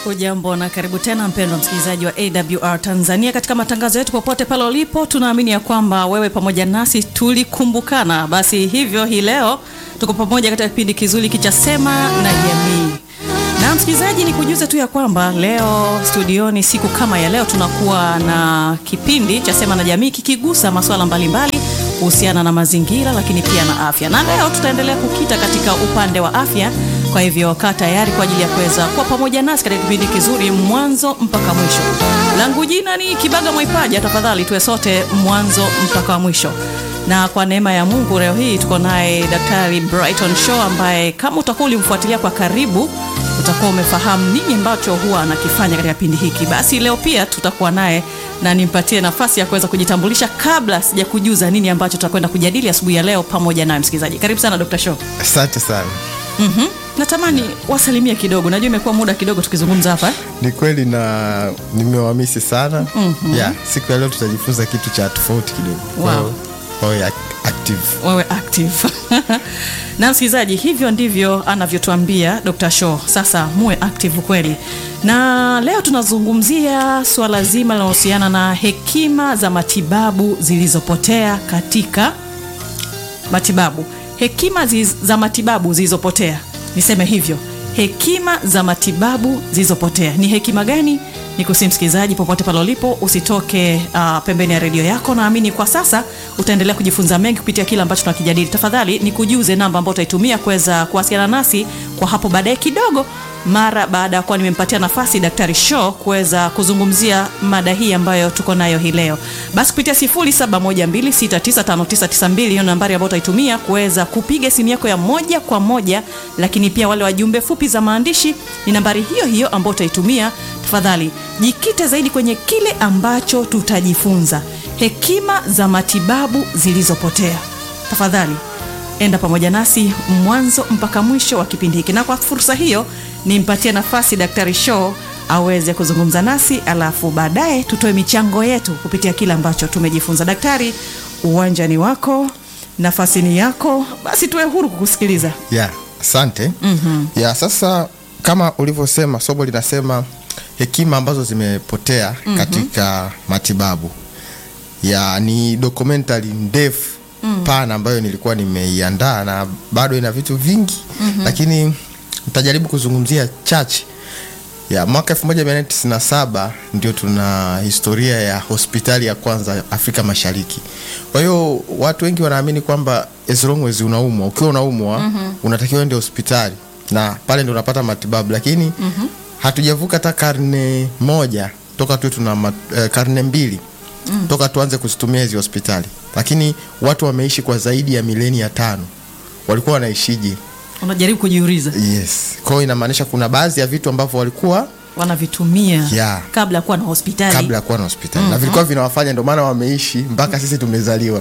Hujambo na karibu tena mpendwa msikilizaji wa AWR Tanzania katika matangazo yetu popote pale ulipo. Tunaamini ya kwamba wewe pamoja nasi tulikumbukana, basi hivyo hii leo tuko pamoja katika kipindi kizuri kicha Sema na Jamii. Na msikilizaji, ni kujuza tu ya kwamba leo studioni, siku kama ya leo, tunakuwa na kipindi cha Sema na Jamii kikigusa masuala mbalimbali kuhusiana na mazingira, lakini pia na afya, na leo tutaendelea kukita katika upande wa afya. Kwa hivyo kaa tayari kwa ajili ya kuweza kuwa pamoja nasi katika kipindi kizuri mwanzo mpaka mwisho. Langu jina ni Kibaga Mwaipaja, tafadhali tuwe sote mwanzo mpaka mwisho. Na kwa neema ya Mungu leo hii tuko naye Daktari Brighton Shaw ambaye kama utakuwa ulimfuatilia kwa karibu utakuwa umefahamu nini ambacho huwa anakifanya katika kipindi hiki. Basi leo pia tutakuwa naye na nimpatie nafasi ya kuweza kujitambulisha kabla sijakujuza nini ambacho tutakwenda kujadili asubuhi ya leo pamoja naye msikilizaji. Karibu sana Dr. Shaw. Asante sana. Mhm. Natamani wasalimie kidogo, najua imekuwa muda kidogo tukizungumza hapa. Ni kweli na nimewamisi sana. Yeah, siku ya leo tutajifunza kitu cha tofauti kidogo. Kwa Wow. hiyo wawe ac- active. Wewe active na msikilizaji, hivyo ndivyo anavyotuambia Dr. Shaw. Sasa muwe active kweli, na leo tunazungumzia suala zima linalohusiana na hekima za matibabu zilizopotea katika matibabu, hekima ziz, za matibabu zilizopotea, niseme hivyo, hekima za matibabu zilizopotea. Ni hekima gani? Ni kusi msikilizaji, popote pale ulipo, usitoke uh, pembeni ya redio yako. Naamini kwa sasa utaendelea kujifunza mengi kupitia kile ambacho tunakijadili. Tafadhali nikujuze namba ambayo utaitumia kuweza kuwasiliana nasi kwa hapo baadaye kidogo, mara baada ya kuwa nimempatia nafasi Daktari Shaw kuweza kuzungumzia mada hii ambayo tuko nayo hii leo. Basi kupitia 0712695992 hiyo nambari ambayo utaitumia kuweza kupiga simu yako ya moja kwa moja, lakini pia wale wajumbe fupi za maandishi ni nambari hiyo hiyo ambayo utaitumia. Tafadhali jikite zaidi kwenye kile ambacho tutajifunza, hekima za matibabu zilizopotea. Tafadhali enda pamoja nasi mwanzo mpaka mwisho wa kipindi hiki, na kwa fursa hiyo nimpatie nafasi Daktari Shaw aweze kuzungumza nasi, alafu baadaye tutoe michango yetu kupitia kile ambacho tumejifunza. Daktari, uwanja ni wako, nafasi ni yako, basi tuwe huru kukusikiliza. Yeah, asante. Yeah, sasa kama ulivyosema somo linasema hekima ambazo zimepotea katika matibabu. Ya ni documentary ndefu pana ambayo nilikuwa nimeiandaa na bado ina vitu vingi lakini nitajaribu kuzungumzia chache. Ya mwaka 1997 ndio tuna historia ya hospitali ya kwanza Afrika Mashariki. Kwa hiyo watu wengi wanaamini kwamba as long as unaumwa, ukiwa unaumwa unatakiwa ende hospitali na pale ndio unapata matibabu, lakini hatujavuka hata karne moja toka tu tuna mat, eh, karne mbili toka tuanze kuzitumia hizi hospitali, lakini watu wameishi kwa zaidi ya milenia tano. Walikuwa wanaishije? Unajaribu kujiuliza, Yes. Kwa hiyo inamaanisha kuna baadhi ya vitu ambavyo walikuwa wanavitumia Yeah. kabla ya kuwa na hospitali kabla ya kuwa na hospitali na vilikuwa vinawafanya, ndio maana wameishi mpaka sisi tumezaliwa.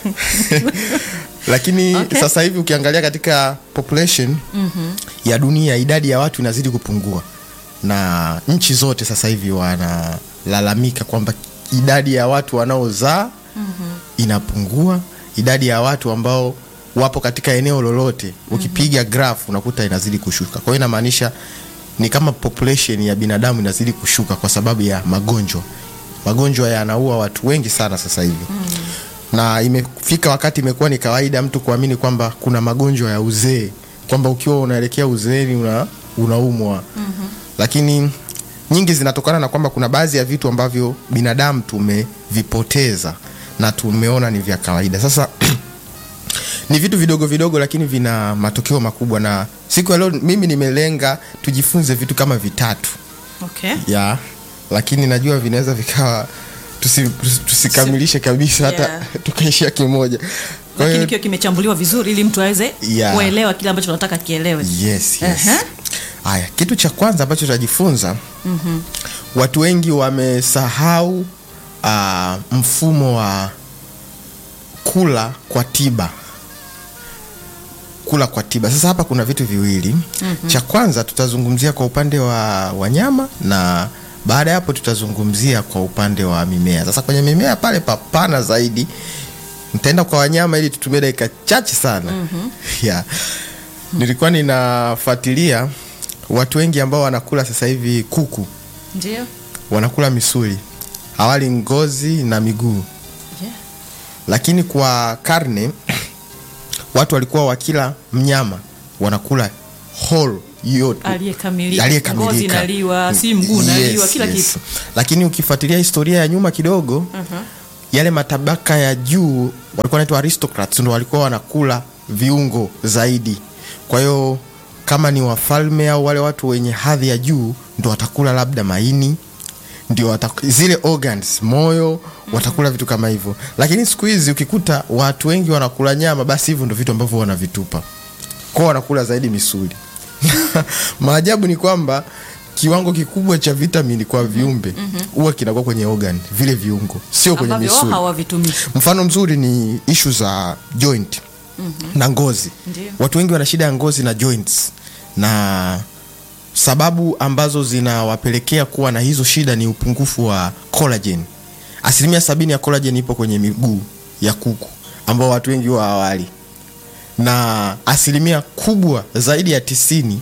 Lakini Okay. sasa hivi ukiangalia katika population ya dunia, idadi ya watu inazidi kupungua, na nchi zote sasa hivi wanalalamika kwamba idadi ya watu wanaozaa inapungua, idadi ya watu ambao wapo katika eneo lolote ukipiga graph unakuta inazidi kushuka. Kwa hiyo inamaanisha ni kama population ya binadamu inazidi kushuka kwa sababu ya magonjwa. Magonjwa yanaua watu wengi sana sasa hivi na imefika wakati imekuwa ni kawaida mtu kuamini kwamba kuna magonjwa ya uzee, kwamba ukiwa unaelekea uzeeni una, unaumwa lakini nyingi zinatokana na kwamba kuna baadhi ya vitu ambavyo binadamu tumevipoteza na tumeona ni vya kawaida. Sasa ni vitu vidogo vidogo, lakini vina matokeo makubwa, na siku ya leo mimi nimelenga tujifunze vitu kama vitatu okay. ya, lakini najua vinaweza vikawa tusi, tusi- tusikamilishe kabisa hata Yeah. tukaishia kimoja. Kwa Lakini hiyo kiwa kimechambuliwa vizuri ili mtu aweze Yeah. kuelewa kile ambacho tunataka kielewe. Yes, yes. Aha. Haya, kitu cha kwanza ambacho tutajifunza watu wengi wamesahau ah, mfumo wa kula kwa tiba. Kula kwa tiba. Sasa hapa kuna vitu viwili. Cha kwanza tutazungumzia kwa upande wa wanyama na baada ya hapo tutazungumzia kwa upande wa mimea. Sasa kwenye mimea pale papana zaidi, nitaenda kwa wanyama ili tutumie dakika chache sana. Yeah. Nilikuwa ninafuatilia watu wengi ambao wanakula sasa hivi kuku ndio wanakula misuli hawali ngozi na miguu yeah. lakini kwa karne watu walikuwa wakila mnyama wanakula whole yote aliyekamilika aliyekamilika. ngozi inaliwa si mguu naliwa kila kitu lakini ukifuatilia historia ya nyuma kidogo Mhm. yale matabaka ya juu walikuwa wanaitwa aristocrats ndo walikuwa wanakula viungo zaidi kwa hiyo kama ni wafalme au wale watu wenye hadhi ya juu ndo watakula labda maini ndio wataku- zile organs moyo watakula vitu kama hivyo lakini siku hizi ukikuta watu wengi wanakula nyama basi hivyo ndo vitu ambavyo wanavitupa kwao wanakula zaidi misuli maajabu ni kwamba kiwango kikubwa cha vitamini kwa viumbe huwa kinakuwa kwenye organ vile viungo sio kwenye ambavyo wao misuli hawavitumii mfano mzuri ni ishu za joint na ngozi Ndio. watu wengi wana shida ya ngozi na joints na sababu ambazo zinawapelekea kuwa na hizo shida ni upungufu wa collagen asilimia sabini ya collagen ipo kwenye miguu ya kuku ambao watu wengi huwa hawali na asilimia kubwa zaidi ya tisini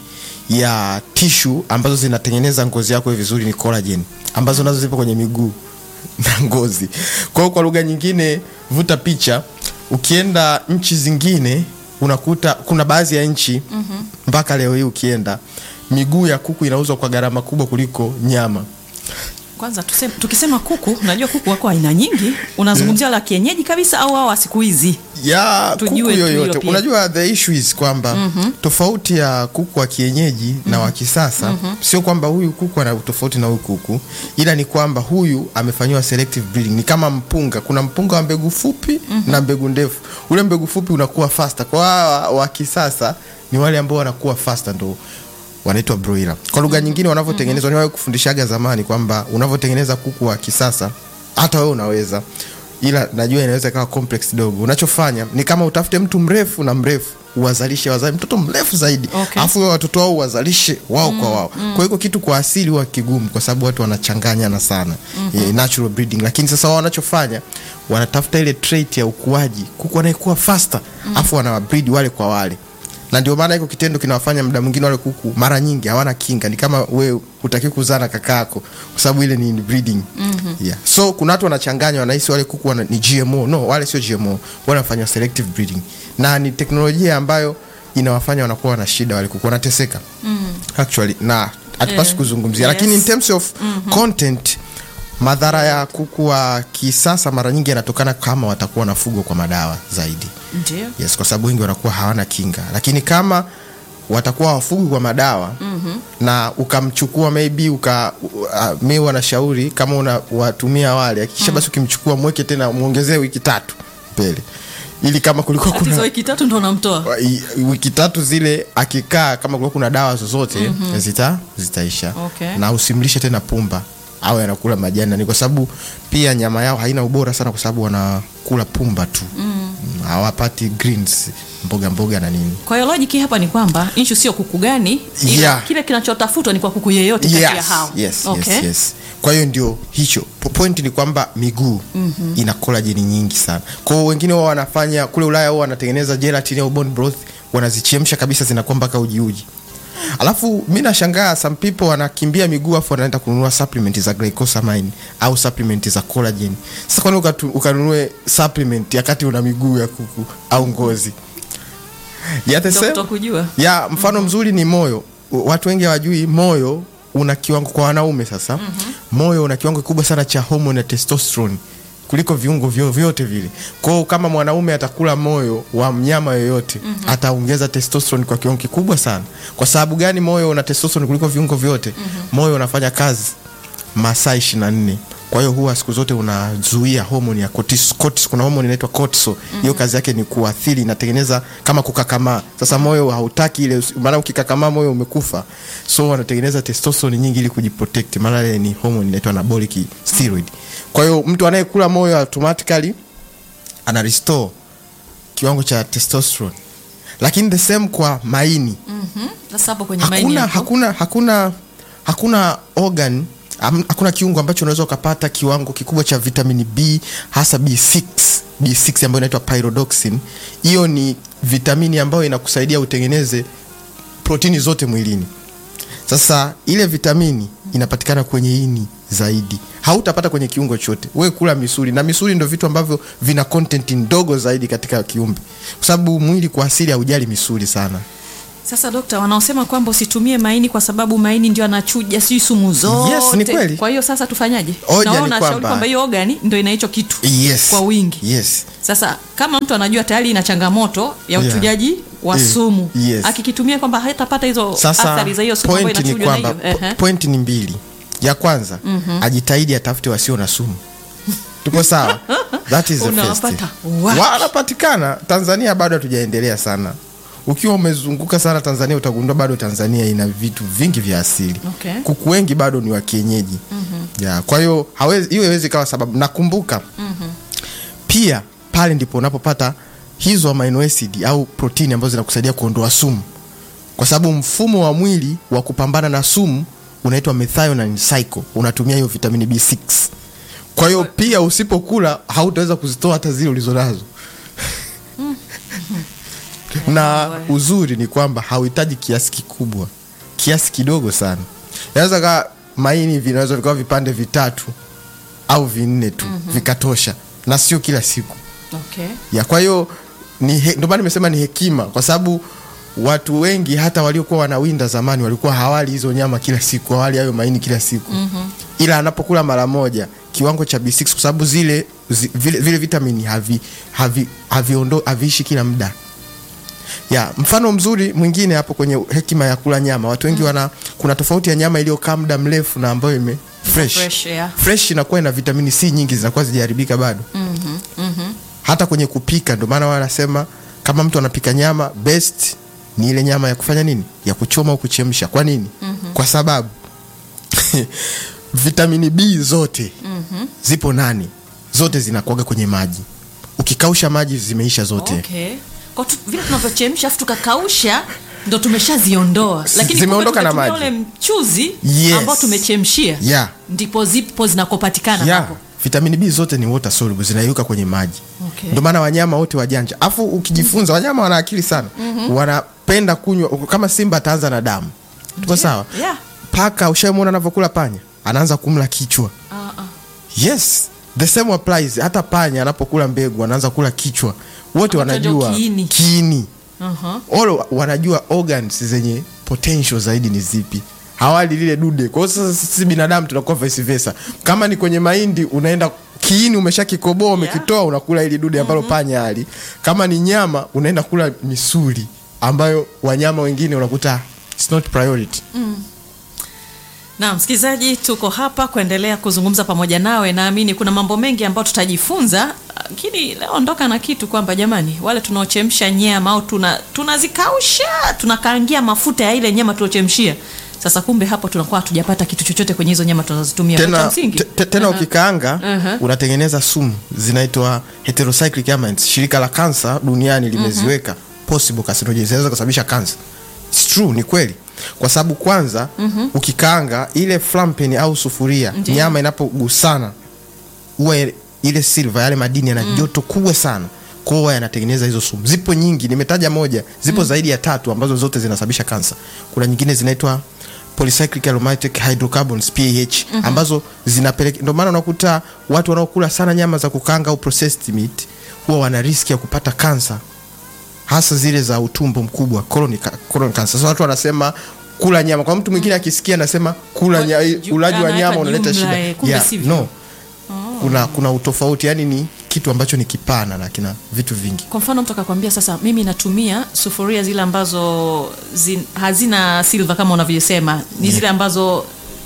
ya tishu ambazo zinatengeneza ngozi yako iwe vizuri ni collagen ambazo nazo zipo kwenye miguu na ngozi kwa hiyo kwa lugha nyingine vuta picha ukienda nchi zingine unakuta kuna baadhi ya nchi mpaka leo hii ukienda miguu ya kuku inauzwa kwa gharama kubwa kuliko nyama kwanza tuseme, tukisema kuku unajua kuku wako aina nyingi unazungumzia la kienyeji kabisa au hao wa siku hizi ya kuku Tujue tu hilo yoyote pia. unajua the issue is kwamba tofauti ya kuku wa kienyeji na wa kisasa sio kwamba huyu kuku ana tofauti na huyu kuku ila ni kwamba huyu amefanyiwa selective breeding ni kama mpunga kuna mpunga wa mbegu fupi na mbegu ndefu ule mbegu fupi unakuwa faster kwa hawa wa kisasa ni wale ambao wanakuwa faster ndo wanaitwa broiler kwa lugha nyingine wanavyotengenezwa niwahi kufundishaga zamani kwamba unavyotengeneza kuku wa kisasa hata wewe unaweza ila najua inaweza ikawa complex dogo unachofanya ni kama utafute mtu mrefu na mrefu uwazalishe wazali mtoto mrefu zaidi Okay. alafu okay. watoto wao uwazalishe wao kwa wao kwa hiyo kitu kwa asili huwa kigumu kwa sababu watu wanachanganyana sana eh, natural breeding lakini sasa wao wanachofanya wanatafuta ile trait ya ukuaji kuku anayekuwa faster alafu wanawabreed wale kwa wale na ndio maana hiko kitendo kinawafanya muda mwingine wale kuku mara nyingi hawana kinga ni kama wewe hutaki kuzaa na kakaako kwa sababu ile ni breeding mm-hmm. yeah. so kuna watu wanachanganya wanahisi wale kuku wana, ni gmo no wale sio gmo wanafanywa selective breeding na ni teknolojia ambayo inawafanya wanakuwa wana shida wale kuku wanateseka mm. actually na hatupaswi Yeah. kuzungumzia Yes. lakini in terms of content madhara ya kuku wa kisasa mara nyingi yanatokana kama watakuwa wanafugwa kwa madawa zaidi ndio yes kwa sababu wengi wanakuwa hawana kinga lakini kama watakuwa wafugwi kwa madawa mm-hmm. na ukamchukua maybe uka uh, mi wanashauri kama unawatumia wale akisha basi ukimchukua mweke tena mwongezee wiki tatu mbele ili kama kulikuwa tatizo kuna wiki tatu ndo unamtoa wa- i- wiki tatu zile akikaa kama kulikuwa kuna dawa zozote mm-hmm. zita zitaisha Okay. na usimlishe tena pumba au anakula majani na ni kwa sababu pia nyama yao haina ubora sana kwa sababu wanakula pumba tu mm. hawapati greens mboga mboga na nini kwa hiyo lojiki hapa ni kwamba inshu sio kuku gani ila Yeah. kile kinachotafutwa ni kwa kuku yeyote kati ya yes, hao yes, okay. yes, yes. kwa hiyo ndio hicho Po- point ni kwamba miguu mm-hmm. ina kolajeni nyingi sana kwao wengine wao wanafanya kule ulaya wao wanatengeneza gelatin au bone broth wanazichemsha kabisa zinakuwa mpaka ujiuji alafu mi nashangaa some people wanakimbia miguu afu wanaenda kununua supplement za glycosamine au supplement za collagen sasa kwani ukatu- ukanunue supplement yakati una miguu ya kuku au ngozi ya the Ndio same- kutokujua. ya mfano mzuri ni moyo U- watu wengi hawajui moyo una kiwango kwa wanaume sasa mm-hmm. moyo una kiwango kikubwa sana cha homoni ya testosterone kuliko viungo vyo, vyote vile kwao kama mwanaume atakula moyo wa mnyama yoyote mm-hmm. ataongeza testosterone kwa kiwango kikubwa sana kwa sababu gani moyo una testosterone kuliko viungo vyote mm-hmm. moyo unafanya kazi masaa ishiri na nne kwa hiyo huwa siku zote unazuia homoni ya cortis, cortis, kuna homoni inaitwa cortisol hiyo mm-hmm. kazi yake ni kuathiri inatengeneza kama kukakamaa sasa moyo hautaki ile maana ukikakamaa moyo umekufa so wanatengeneza testosterone nyingi ili kujiprotect maana ile ni homoni inaitwa anabolic steroid kwa hiyo mtu anayekula moyo automatically ana restore kiwango cha testosterone lakini the same kwa maini Mhm. sasa hapo kwenye maini hakuna, hapo. hakuna, hakuna, hakuna organ am- hakuna kiungo ambacho unaweza ukapata kiwango kikubwa cha vitamini b hasa b6 b6 ambayo inaitwa pyridoxine hiyo ni vitamini ambayo inakusaidia utengeneze protini zote mwilini sasa ile vitamini inapatikana kwenye ini zaidi hautapata kwenye kiungo chote we kula misuli na misuli ndo vitu ambavyo vina content ndogo zaidi katika kiumbe kwa sababu mwili kwa asili haujali misuli sana Sasa dokta, wanaosema kwamba usitumie maini kwa sababu maini ndio anachuja sijui sumu zote. Yes, ni kweli. Kwa hiyo sasa tufanyaje? Hoja Na wao ni wanashauri kwamba- kwamba hiyo ogani ndio ina hicho kitu yes. kwa wingi. yes. Sasa kama mtu anajua tayari ina changamoto ya Yeah. uchujaji wa Eh, sumu yes. akikitumia kwamba hatapata hizo sasa athari za hiyo sumu ambayo point ni inachujwa na kwamba hiyo. po- Ehe. point ni mbili ya kwanza ajitahidi atafute wasio na sumu tuko sawa that is the first. Unawapata wapi? wanapatikana tanzania bado hatujaendelea sana ukiwa umezunguka sana tanzania utagundua bado tanzania ina vitu vingi vya asili Okay. kuku wengi bado ni wa kienyeji mm-hmm. ya kwa hiyo hawezi- hiyo iwezi kawa sababu nakumbuka mm-hmm. pia pale ndipo unapopata hizo amino acid au protini ambazo zinakusaidia kuondoa sumu kwa sababu mfumo wa mwili wa kupambana na sumu unaitwa methionine cycle unatumia hiyo vitamini b6 kwa hiyo pia usipokula hautaweza kuzitoa hata zile ulizonazo na uzuri ni kwamba hauhitaji kiasi kikubwa kiasi kidogo sana inaweza kaa maini vinaweza vikawa vipande vitatu au vinne tu mm-hmm. vikatosha na sio kila siku Okay. ya kwa hiyo ni he- ndio maana nimesema ni hekima kwa sababu watu wengi hata waliokuwa wanawinda zamani walikuwa hawali hizo nyama kila siku hawali hayo maini kila siku mm-hmm. ila anapokula mara moja kiwango cha B6 kwa sababu zile zi, vile, vile vitamini havi, havi, haviondo, haviishi kila muda ya mfano mzuri mwingine hapo kwenye hekima ya kula nyama watu wengi wana kuna tofauti ya nyama iliyokaa muda mrefu na ambayo ime fresh Fresh, yeah. fresh inakuwa ina vitamini C nyingi zinakuwa zijaharibika bado Mhm, mhm. hata kwenye kupika ndio maana wanasema kama mtu anapika nyama best ni ile nyama ya kufanya nini ya kuchoma au kuchemsha kwa nini mm-hmm. kwa sababu vitamini b zote mm-hmm. zipo nani zote zinakuaga kwenye maji ukikausha maji zimeisha zote Okay. Kwa tu, vile tunavyochemsha afu tukakausha ndo tumeshaziondoa, lakini Zimeondoka kumbe na tumetumia maji. ule mchuzi Yes. ambao tumechemshia Yeah. ndipo zipo zinakopatikana yeah. hapo. vitamini b zote ni water soluble zinayuka kwenye maji Okay. ndio maana wanyama wote wajanja afu ukijifunza wanyama wana akili sana mm-hmm. wanapenda kunywa kama simba ataanza na damu tuko sawa Yeah. paka ushamwona anavyokula panya anaanza kumla kichwa Ah, ah. yes the same applies hata panya anapokula mbegu anaanza kula kichwa wote Wanataja wanajua kiini. kiini Aha. all wanajua organs zenye potential zaidi ni zipi hawali lile dude kwa hiyo sasa sisi binadamu tunakuwa vice versa kama ni kwenye mahindi unaenda kiini umeshakikoboa umekitoa unakula ili dude ambalo panya ali kama ni nyama unaenda kula misuli ambayo wanyama wengine unakuta it's not priority Na msikilizaji, tuko hapa kuendelea kuzungumza pamoja nawe. Naamini kuna mambo mengi ambayo tutajifunza, lakini leo ondoka na kitu kwamba jamani, wale tunaochemsha nyama au tuna tunazikausha tunakaangia mafuta ya ile nyama tuliochemshia, sasa kumbe hapo tunakuwa hatujapata kitu chochote kwenye hizo nyama tunazozitumia. Cha tena, msingi te- te- tena Aha. ukikaanga Aha. unatengeneza sumu zinaitwa heterocyclic amines shirika la kansa duniani limeziweka possible carcinogens zinaweza kusababisha kansa It's true ni kweli kwa sababu kwanza ukikaanga ile flampen au sufuria Ndiyo. nyama inapogusana huwa ile- ile silver yale madini yana joto kubwa sana kwa hiyo yanatengeneza hizo sumu zipo nyingi nimetaja moja zipo zaidi ya tatu ambazo zote zinasababisha kansa kuna nyingine zinaitwa polycyclic aromatic hydrocarbons PAH ambazo zinapeleka ndio maana unakuta watu wanaokula sana nyama za kukanga au processed meat huwa wana riski ya kupata kansa hasa zile za utumbo mkubwa colon, ca- colon cancer. Sasa watu wanasema kula nyama. Kwa mtu mwingine akisikia anasema kula Kwa nya, ju- ulaji wa anaweka nyama unaleta jumla, shida. eh, kumbe sivyo. no. Kuna kuna utofauti, yani ni kitu ambacho ni kipana na kina vitu vingi. Kwa mfano mtu akakwambia sasa, mimi natumia sufuria zile ambazo zin, hazina silver kama unavyosema, ni zile ambazo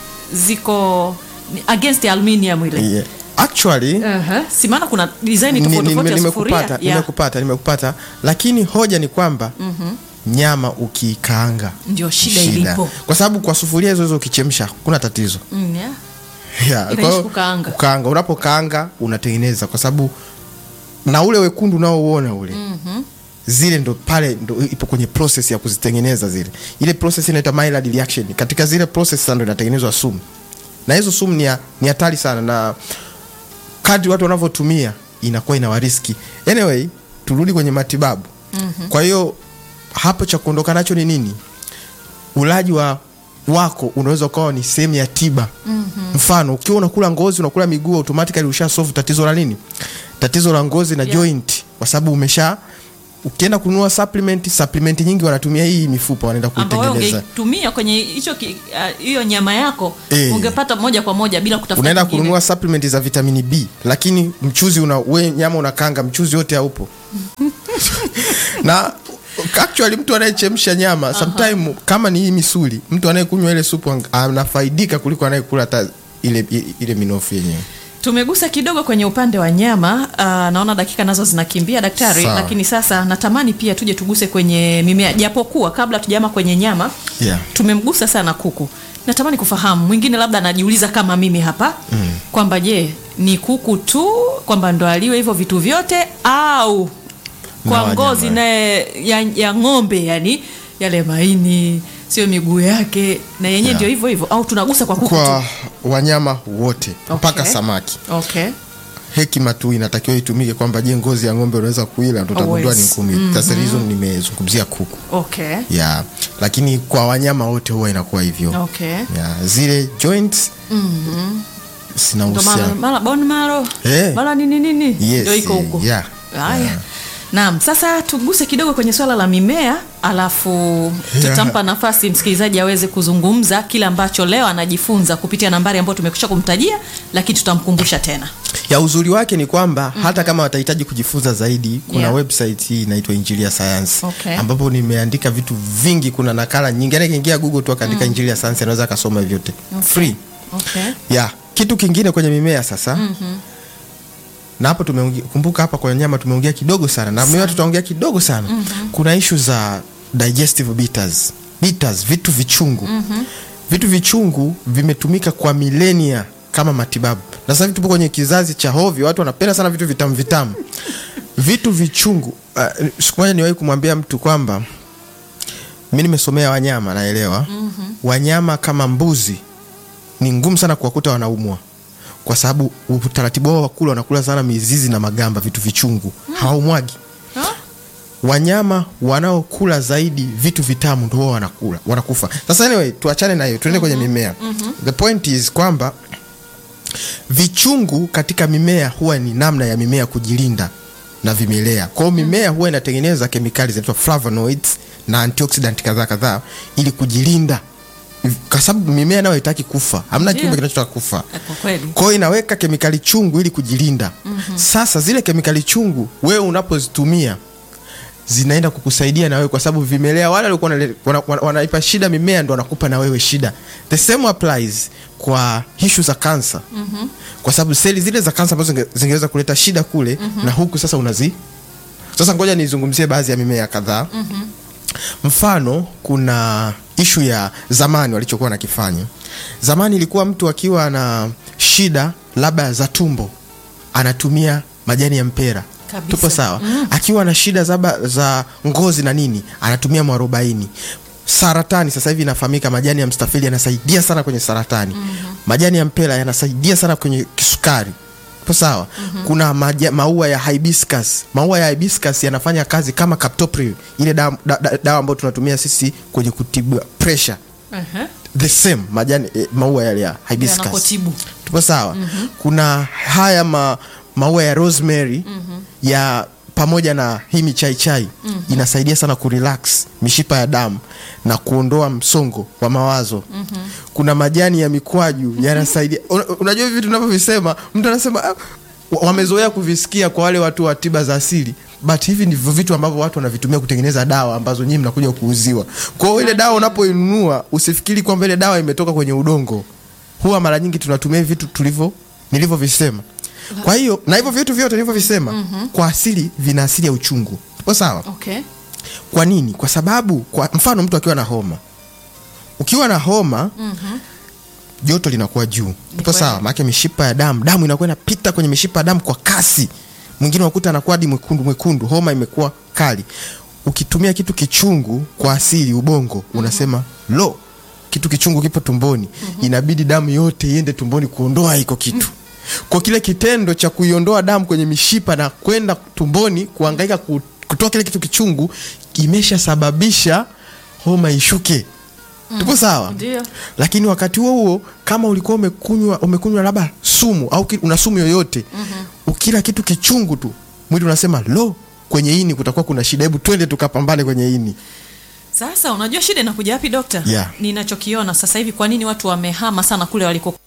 ziko ni against aluminium ile Yeah. Actually uh-huh. si maana kuna design ni- tofauti ni- tofauti ya nimekupata sufuria yeah. nimekupata nimekupata, lakini hoja ni kwamba nyama ukiikaanga Ndio shida ilipo. kwa sababu kwa sufuria hizo hizo ukichemsha kuna tatizo Mm, yeah. Yeah, Inaishi kwa hiyo kukaanga. kukaanga unapokaanga unatengeneza kwa sababu na ule wekundu unaouona ule mm-hmm. zile ndo pale ndo ipo kwenye process ya kuzitengeneza zile ile process inaitwa Maillard reaction katika zile process sasa ndo inatengenezwa sumu na hizo sumu ni ya- ni hatari sana na kadri watu wanavyotumia inakuwa ina wariski anyway turudi kwenye matibabu mm-hmm. kwa hiyo hapo cha kuondoka nacho ni nini ulaji wa wako unaweza ukawa ni sehemu ya tiba mm-hmm. mfano ukiwa unakula ngozi unakula miguu automatically usha solve tatizo la nini tatizo la ngozi na Yeah. joint kwa sababu umesha ukienda kununua supplement supplement nyingi wanatumia hii mifupa wanaenda ambao wewe kuitengeneza ungeitumia kwenye hicho ki- ah, hiyo nyama yako Eh. ungepata moja kwa moja bila kutafuta unaenda kingine. kununua supplement za vitamini b lakini mchuzi una we nyama unakanga mchuzi wote haupo na actually mtu anayechemsha nyama sometime kama ni hii misuli mtu anayekunywa ile supu ang- anafaidika kuliko anayekula hata ile, ile, ile minofu yenyewe tumegusa kidogo kwenye upande wa nyama uh, naona dakika nazo zinakimbia daktari Sawa. lakini sasa natamani pia tuje tuguse kwenye mimea japokuwa kabla tujama kwenye nyama Yeah. tumemgusa sana kuku natamani kufahamu mwingine labda anajiuliza kama mimi hapa mm. kwamba je ni kuku tu kwamba ndo aliwe hivyo vitu vyote au Na kwa wanyama. ngozi naye ya, ya ng'ombe yani yale maini sio miguu yake na yenyewe Yeah. ndio hivyo hivyo au tunagusa kwa kuku kwa tu wanyama wote mpaka Okay. samaki okay hekima tu inatakiwa itumike kwamba je ngozi ya ng'ombe unaweza kuila ndo utagundua ni Always. ngumi mm-hmm. sasa hizo nimezungumzia kuku okay ya lakini kwa wanyama wote huwa inakuwa hivyo okay ya zile joints sina ndo mara uhusiano mara bone marrow Eh. mara nini nini Yes, ndio iko eh, huko yeah. haya Yeah. naam sasa tuguse kidogo kwenye swala la mimea alafu Yeah. tutampa nafasi msikilizaji aweze kuzungumza kile ambacho leo anajifunza kupitia nambari ambayo tumekwisha kumtajia lakini tutamkumbusha tena ya uzuri wake ni kwamba mm-hmm. hata kama watahitaji kujifunza zaidi kuna Yeah. website hii inaitwa injili ya sayansi Okay. ambapo nimeandika vitu vingi kuna nakala nyingi yani akiingia google tu akaandika injili ya sayansi anaweza akasoma vyote Okay. free okay ya kitu kingine kwenye mimea sasa mm-hmm. na hapo tumeongea kumbuka hapa kwenye nyama tumeongea kidogo sana na mimea tutaongea kidogo sana mm-hmm. kuna ishu za digestive bitters bitters vitu vichungu mm-hmm. vitu vichungu vimetumika kwa milenia kama matibabu na sasa hivi tupo kwenye kizazi cha hovyo watu wanapenda sana vitu vitamu vitamu vitu vichungu uh, siku moja niwahi kumwambia mtu kwamba mi nimesomea wanyama naelewa mm-hmm. wanyama kama mbuzi ni ngumu sana kuwakuta wanaumwa kwa sababu utaratibu wao wa kula wanakula sana mizizi na magamba vitu vichungu mm. hawaumwagi Huh? wanyama wanaokula zaidi vitu vitamu ndo wao wanakula wanakufa sasa anyway tuachane na hiyo tuende kwenye mimea mm-hmm. the point is kwamba vichungu katika mimea huwa ni namna ya mimea kujilinda na vimelea kwa hiyo mimea huwa inatengeneza kemikali zinaitwa flavonoids na antioxidant kadhaa kadhaa ili kujilinda kwa sababu mimea nayo haitaki kufa hamna Ndio. kiumbe kinachotaka kufa kwa kweli kwa hiyo inaweka kemikali chungu ili kujilinda mm-hmm. sasa zile kemikali chungu wewe unapozitumia zinaenda kukusaidia na wewe kwa sababu vimelea wale walikuwa wanale- wana- wana- wanaipa shida mimea ndo wanakupa na wewe shida the same applies kwa hishu za kansa mm-hmm. kwa sababu seli zile za kansa ambazo zinge- zingeweza kuleta shida kule mm-hmm. na huku sasa unazi sasa ngoja nizungumzie baadhi ya mimea kadhaa mm-hmm. mfano kuna ishu ya zamani walichokuwa nakifanya zamani ilikuwa mtu akiwa na shida labda za tumbo anatumia majani ya mpera Kabisa. tupo sawa mm. akiwa na shida zaba, za ngozi na nini anatumia mwarobaini saratani sasa hivi inafahamika majani ya mstafili yanasaidia sana kwenye saratani mm-hmm. majani ya mpera yanasaidia sana kwenye kisukari tupo sawa mm-hmm. kuna maja, maua ya hibiscus maua ya hibiscus yanafanya kazi kama captopril ile dawa da, da, dawa ambayo tunatumia sisi kwenye kutibu pressure uh-huh. the same majani eh, maua yale ya hibiscus yanapotibu tupo sawa mm-hmm. kuna haya ma, maua ya rosemary mm-hmm. ya pamoja na hii michai chai mm-hmm. inasaidia sana kurelax mishipa ya damu na kuondoa msongo wa mawazo mm-hmm. kuna majani ya mikwaju yanasaidia Una- unajua hivi vitu tunavyovisema mtu anasema "Ah, wa- wamezoea kuvisikia kwa wale watu wa tiba za asili but hivi ndivyo vitu ambavyo watu wanavitumia kutengeneza dawa ambazo nyinyi mnakuja kuuziwa kwa hiyo ile dawa unapoinunua usifikiri kwamba ile dawa imetoka kwenye udongo huwa mara nyingi tunatumia hivi vitu tulivyo nilivyovisema kwa hiyo na hivyo vitu vyote nilivyovisema mm-hmm. kwa asili vina asili ya uchungu tupo sawa okay kwa nini kwa sababu kwa mfano mtu akiwa na homa ukiwa na homa mm-hmm. joto linakuwa juu tupo kweli. sawa maanake mishipa ya damu damu inakuwa inapita kwenye mishipa ya damu kwa kasi mwingine unakuta anakuwa hadi mwekundu mwekundu homa imekuwa kali ukitumia kitu kichungu kwa asili ubongo unasema lo kitu kichungu kipo tumboni inabidi damu yote iende tumboni kuondoa hiko kitu kwa kile kitendo cha kuiondoa damu kwenye mishipa na kwenda tumboni kuangaika ku- kutoa kile kitu kichungu imeshasababisha homa ishuke tupo sawa Ndio. lakini wakati huo huo kama ulikuwa umekunywa umekunywa labda sumu au ki- una sumu yoyote ukila kitu kichungu tu mwili unasema lo kwenye ini kutakuwa kuna shida hebu twende tukapambane kwenye ini Sasa unajua shida inakuja wapi dokta? Yeah. Ninachokiona sasa hivi, kwa nini watu wamehama sana kule walikokuwa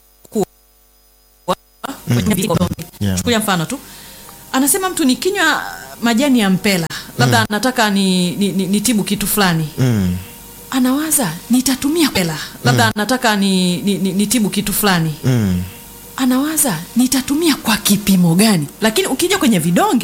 kwenye viko- Yeah. Chukulia mfano tu, anasema mtu nikinywa majani ya mpela labda nataka ni, ni, ni, nitibu kitu fulani mm. anawaza nitatumia mpela labda nataka ni, ni, ni, nitibu kitu fulani Mm. anawaza nitatumia kwa kipimo gani, lakini ukija kwenye vidonge